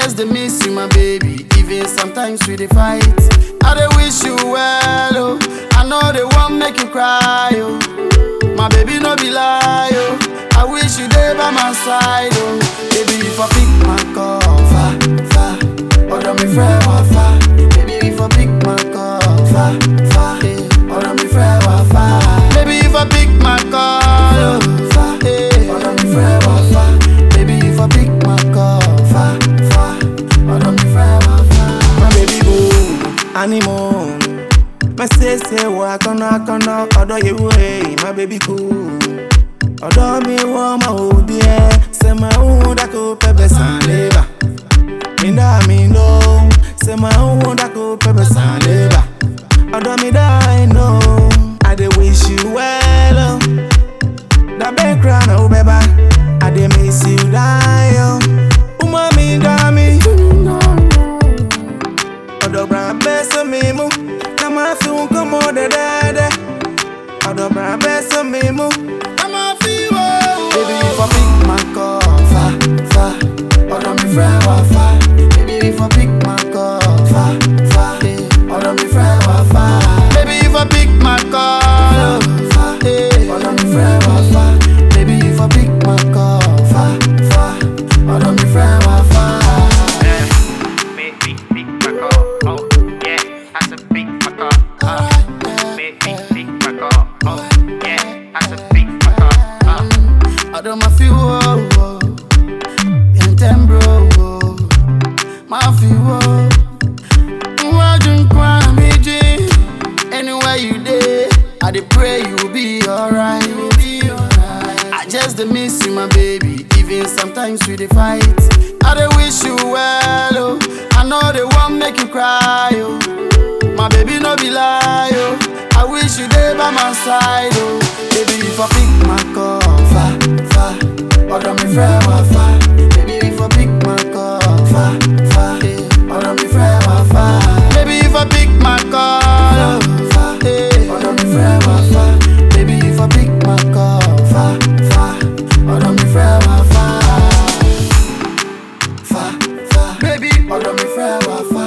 just dey miss you, my baby. Even sometimes we dey fight. I dey wish you well, oh. I know they won't make you cry, oh. My baby no be lie, oh. I wish you dey by my side, oh. Baby, if I pick my call, fa, fa. Ọ̀dọ̀ mi fẹ́ wá fa. Baby, if I pick my call, fa, fa. eh. Ọ̀dọ̀ mi fẹ́ wá fa. Baby, if I pick my call, oh, fa. eh. Ọ̀dọ̀ mi fẹ́ wá fa. Baby, if I pick my call, fa, fa. Ọ̀dọ̀ mi fẹ́ wá fa. My baby boo, animal. My say say wa kono kono odo ye way, my baby cool. Odo mi wo ma o die, se ma u da ko pepe san leba. Mi da mi no, se ma u da ko pepe san leba. Odo mi da I know, I dey wish you well. Oh. Da be cry no beba, I dey miss you die. Oh. Uma mi da mi. Ọ̀dọ̀ bra bẹ́ sọ́mi mú, ká máa fi wọn kọ́ mọ́ dẹ́dẹ́dẹ́. Ọ̀dọ̀ bra bẹ́ sọ́mi mú, ká máa fi wọ́. Baby, if I pick my call, fa, fa. Ọ̀dọ̀ mi fẹ́ wá fa. Baby, if I pick my call, fa, fa. eh. Ọ̀dọ̀ mi fẹ́ wá fa. Baby, if I pick my call, oh, fa. eh. Ọ̀dọ̀ mi fẹ́ wá fa. Baby, if I pick my call, fa, fa. Ọ̀dọ̀ mi fẹ́ wá fa. Yeah, big, big, big fuck off. Oh, yeah, that's a big fuck off. Uh, big, big, big fuck off. Oh, yeah, that's a big fuck off. Uh. Ọ̀dọ̀ ma fi wo wo. Yẹntẹ́n bro wo. Ma fi wo. Iwájú nǹkan mi jí. Anywhere you dey, I dey pray you be alright. I just dey miss you, my baby. Even sometimes we dey fight. I dey wish you well, oh. I know they won't make you cry, oh. My baby no be lie, oh. I wish you dey by my side, oh. Baby, if I pick my call, fa, fa. Ọ̀dọ̀ mi fẹ́ wá fa. Baby, if I pick my call, fa, fa. eh. Ọ̀dọ̀ mi fẹ́ wá fa. Baby, if I pick my call, oh, fa. eh. Ọ̀dọ̀ mi fẹ́ wá fa. Baby, if I pick my call, fa, fa. Ọ̀dọ̀ mi fẹ́ wá fa. Fa, fa. Baby, ọ̀dọ̀ mi fẹ́ wá fa.